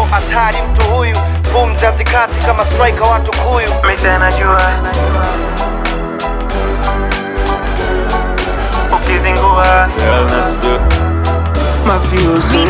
hatari mtu huyu pumzi hazikati kama striker watu kuyu Mita najua ukizingua mafiosi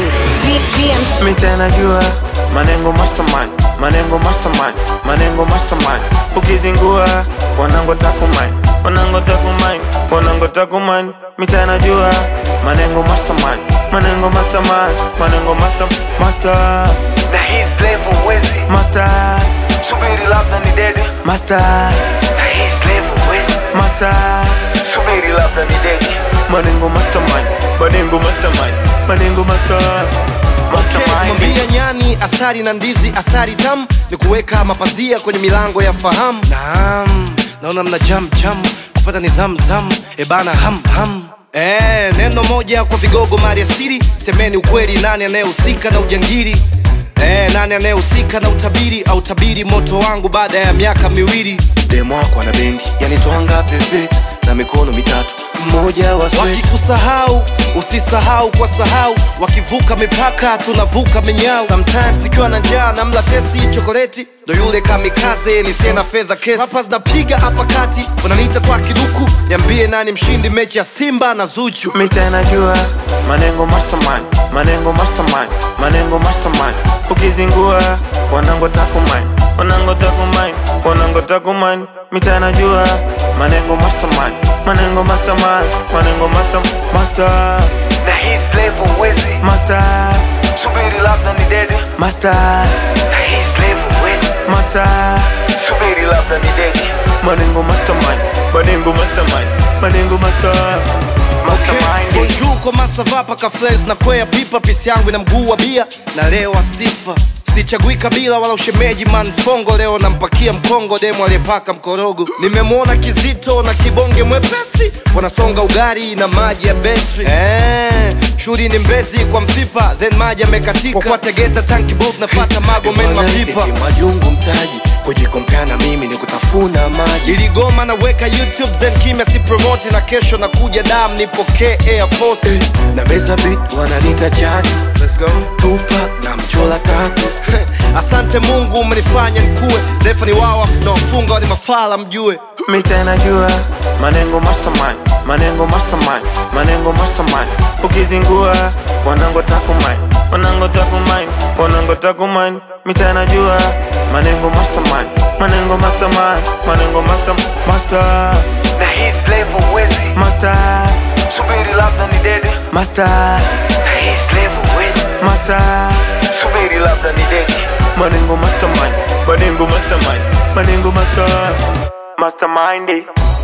Mita najua manengo mastermind manengo mastermind manengo mastermind ukizingua wanango takumind wanango takumind wanango takumind Mita najua manengo mastermind manengo mastermind manengo master master na his level wezi master subiri labda ni dede master na his level wezi master subiri labda ni dede manengo mastermind manengo mastermind manengo master mastermind kumwambia nyani asali na ndizi asali tam ni kuweka mapazia kwenye milango ya fahamu naam naona mna jam jam kupata ni zam zam ebana ham ham Eh, neno moja kwa vigogo mali asili semeni ukweli nani anayehusika na ujangili Eh, nani anayehusika na utabiri au tabiri moto wangu baada ya miaka miwili demo wako ana bendi yanitwanga pepe na mikono mitatu mmoja wa wakikusahau usisahau kwa sahau wakivuka mipaka tunavuka minyao sometimes nikiwa na njaa na mla tesi chokoleti ndo yule kamikaze nisena fedha kesi rappers napiga hapa kati wananiita twa kiduku niambie nani mshindi mechi ya simba na zuchu Mita najua manengo mastermind manengo mastermind manengo mastermind ukizingua wanango takumind wanango takumind wanango takumind Mita najua manengo mastermind manengo mastermind manengo master master na his level wezi master subiri labda ni dede master na his level wezi master subiri labda ni dede manengo mastermind manengo mastermind manengo master mastermind Bonjour koma sava paka fles na kwea pipa pisi yangu ina mguu wa bia na leo asifa sichagui kabila wala ushemeji manfongo leo nampakia mkongo demo aliyepaka mkorogo nimemwona kizito na kibonge mwepesi wanasonga ugari na maji ya betri eh, shughuli ni mbezi kwa mpipa then maji yamekatika kwa kwa tegeta tanki booth nafata mago men mapipa majungu mtaji kujikompea na mimi ni kutafuna maji iligoma naweka youtube zen kimya si promote na kesho nakuja dam nipokee air force na meza bit wananita jani Let's go. tupak na mchola tatu asante mungu umenifanya nikuwe refa ni wao nawafunga ni mafala mjue Mita najua manengo mastermind manengo mastermind manengo mastermind ukizingua wanango takumind wanango takumind wanango takumind Mita najua manengo mastermind manengo mastermind manengo master master na his level wezi master subiri labda ni dede master na his level wezi master subiri labda ni dede manengo mastermind manengo mastermind manengo master mastermind